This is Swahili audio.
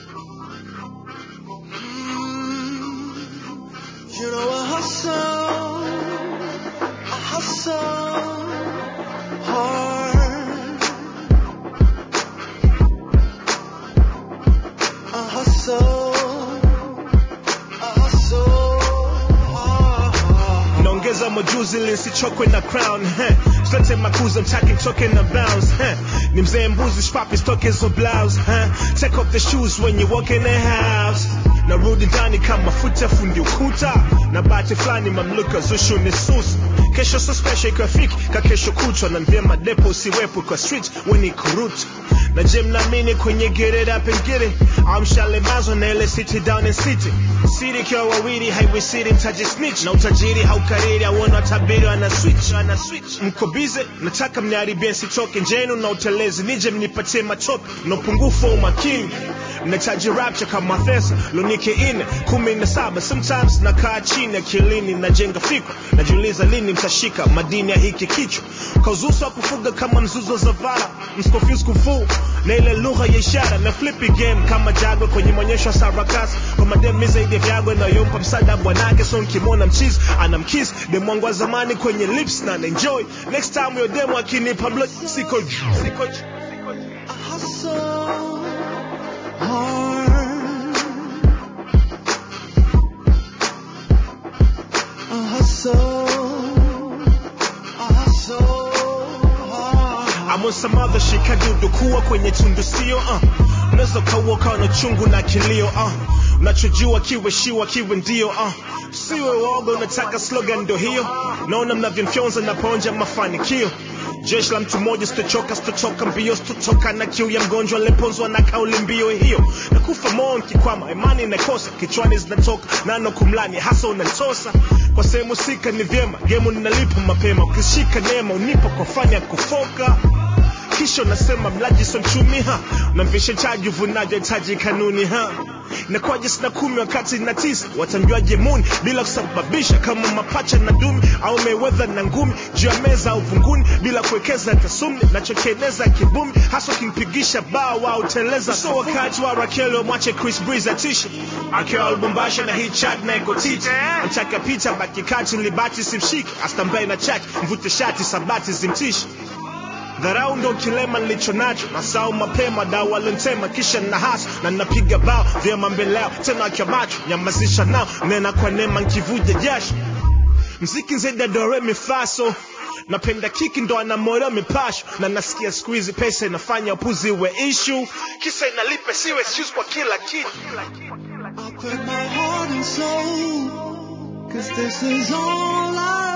You know I hustle, I hustle hard. I hustle, I hustle hard. naongeza majuzi ili nisichokwe na crown heh. Silete makuza mtaki mtoke na bounce heh. ni mzee mbuzi shpapi stoke hizo blouse heh. take off the shoes when you walk in the house narudi ndani kama futa fundi ukuta na bahati fulani mamluka zushu ni susu kesho so special ikiwa fiki ka kesho kutwa na vyema depo usiwepo kwa street weni kurutu na je mnaamini kwenye get it up and get it amshalemazwa na ile city down in city siri ikiwa wawili haiwisiri mtaji snitch na utajiri haukariri auona watabiri ana switch ana switch mko bize nataka mniharibie sitoke njenu na utelezi nije mnipatie matope na upungufu wa umakini nahitaji rapture kama thesa lunike ine kumi na saba sometimes nakaa chini akilini najenga fikra najiuliza lini mtashika madini ya hiki kichwa kauzuso wa kufuga kama mzuzo za vara mscofuse kufuu na ile lugha ya ishara na flippy game kama jagwe kwenye maonyesho ya sarakasi kwa mademi zaidi ya vyagwe nayompa msaada bwanake so nkimwona mchizi anamkis demwangu wa zamani kwenye lips na enjoy next time yo demo akinipa blood siko siko I hustle hard. I hustle, I hustle hard. I'm on some other shit kadudu kuwa kwenye tundu sio uh. unaweza ukauoka na chungu na kilio uh. unachojua kiwe shiwa kiwe ndio uh. siwe woga unataka slogan ndo hiyo naona mnavyomfyonza naponja mafanikio jeshi la mtu mmoja sitochoka sitotoka mbio sitotoka na kiu ya mgonjwa aliyeponzwa na kauli mbio hiyo nakufa moyo nkikwama imani inakosa kichwani zinatoka nano kumlani hasa unantosa kwa sehemu sika ni vyema gemu ninalipa mapema ukishika neema unipa kwa fani ya kufoka kisha unasema mlaji so mchumi ha namvisha chaji uvunaji hitaji kanuni ha nakwaje sina kumi wakati na tisa watamjuaje muni bila kusababisha kama mapacha na dumi au mewedha na ngumi juu ya meza au vunguni bila kuwekeza tasumni nachokieneza kibumi hasa ukimpigisha bao au teleza so wakati wa rakeli wamwache chris breeze atishe akiwa lubumbasha na hii chat na iko titi mtaka pita baki kati libati simshiki astambaye na chaki mvute shati sabati zimtishi dharau ndo kilema nilicho nacho nasau mapema dau walintema kisha na hasa na napiga bao vyema mbele yao tena akiwa macho nyamazisha nao nena kwa neema nkivuja jasho mziki zaidi ya dore mifaso napenda kiki ndo anamora mipasho na nasikia siku hizi pesa inafanya upuzi we ishu kisa inalipe siwe excuse kwa kila kitu I put my heart and soul, cause this is all I